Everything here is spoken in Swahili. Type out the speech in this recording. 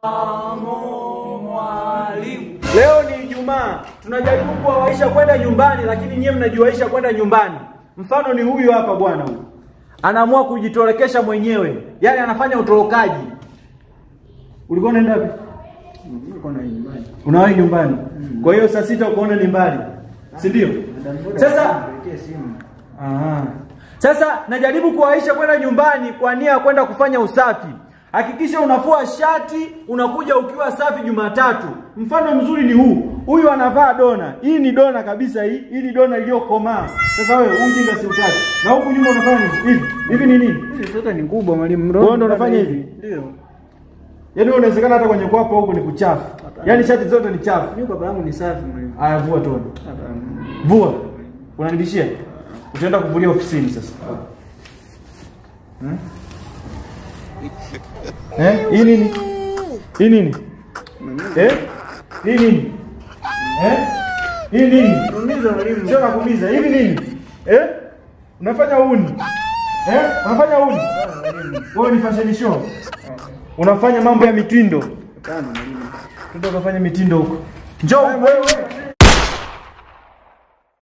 Leo ni Ijumaa, tunajaribu kuwawaisha kwenda nyumbani, lakini nyie mnajiwaisha kwenda nyumbani. Mfano ni huyu hapa bwana huyu, anaamua kujitolekesha mwenyewe, yaani anafanya utorokaji. Ulikuwa unaenda wapi? Unawahi nyumbani. Kwa hiyo saa sita ukaona ni mbali, si ndio? Sasa Aha. Sasa najaribu kuwaisha kwenda nyumbani kwa nia ya kwenda kufanya usafi. Hakikisha unafua shati, unakuja ukiwa safi Jumatatu. Mfano mzuri ni huu. Huyu anavaa dona. Hii ni dona kabisa hii. Hii ni dona iliyokomaa. Sasa wewe huu ujinga si utaki. Na huku nyuma unafanya nini? Hivi. Hivi ni nini? Hizi zote ni kubwa mwalimu. Wewe ndo unafanya hivi? Ndio. Yaani wewe unawezekana hata kwenye kwapo huku ni kuchafu. Yaani shati zote ni chafu. Mimi kwa yangu ni safi mwalimu. Aya vua tona. Hapana. Vua. Unanibishia? Utaenda kuvulia ofisini sasa. Hmm? Eh? Hii nini? Hii nini? Eh? Hii nini? Eh? Hii nini? Umiza mwalimu. Sio nakuuliza, hivi nini? Eh? Unafanya uni? Eh? Unafanya uni? Wewe ni fashion show. Unafanya mambo ya mitindo. Hapana mwalimu. Tuende ukafanya mitindo huko. Njoo wewe.